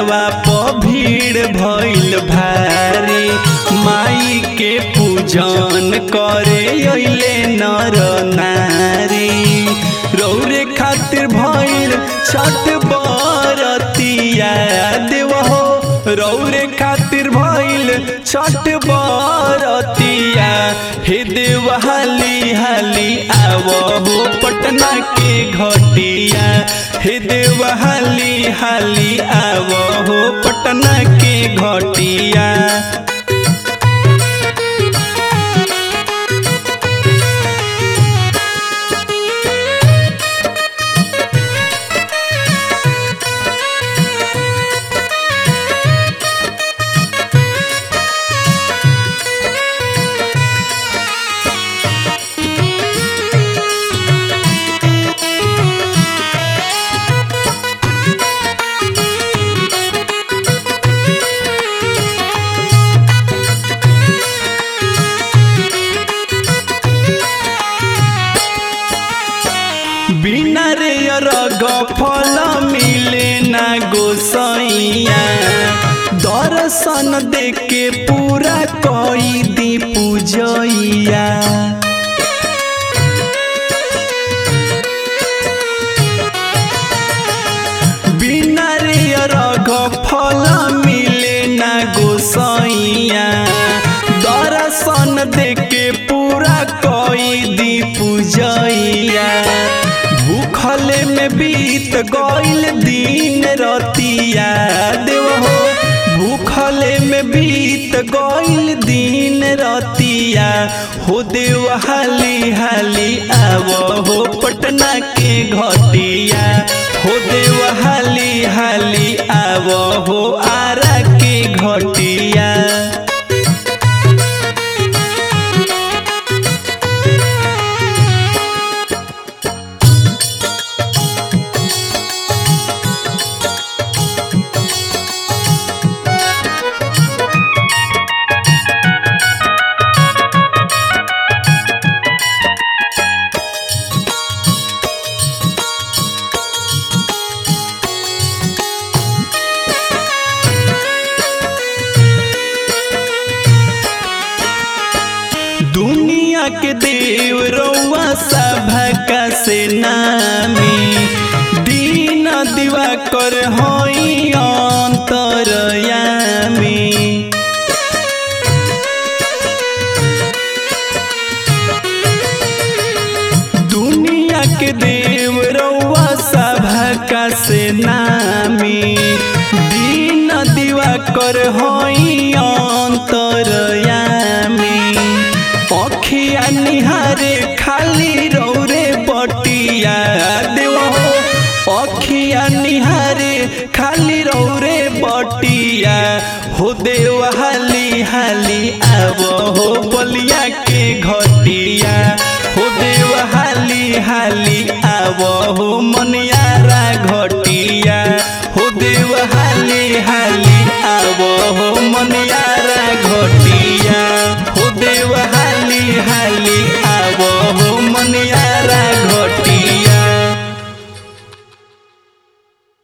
दुआरवा प भीड़ भइल भारी माई के पूजन करे अइले नर नारी रौरे खातिर भइल छठ बरतिया देव हो रौरे खातिर भइल छठ बरतिया हे देव हाली हाली आव हो पटना के घटिया हे देव हाली हाली आव हो पटना के घटिया बिना रे रग फल मिले ना गोसैया दर्शन देके पूरा कई दी पूजैया बिना रे रग फल मिले ना गोसैया दर्शन देके पूरा कई दी पूजैया भूखले में बीत गइल दिन रतिया देव हो भूखले में बीत गइल दिन रतिया हो देव हाली हाली आव हो पटना के घटिया हो देव हाली हाली आव हो आरा के घटिया दुनिया के देव रउआ सभा का से नामी दीन दिवा कर हई अंतरयामी दुनिया के देव रउआ सभा का से नामी दीन दिवा कर हई अंतरयामी अखिया निहारे खाली रौरे बटिया देव हो अखिया निहारे खाली रौरे बटिया हो देव हाली हाली आव हो बलिया के घटिया हो देव हाली हाली आव हो मनियारा घटिया हो देव हाली हाली आव हो मनियारा घटिया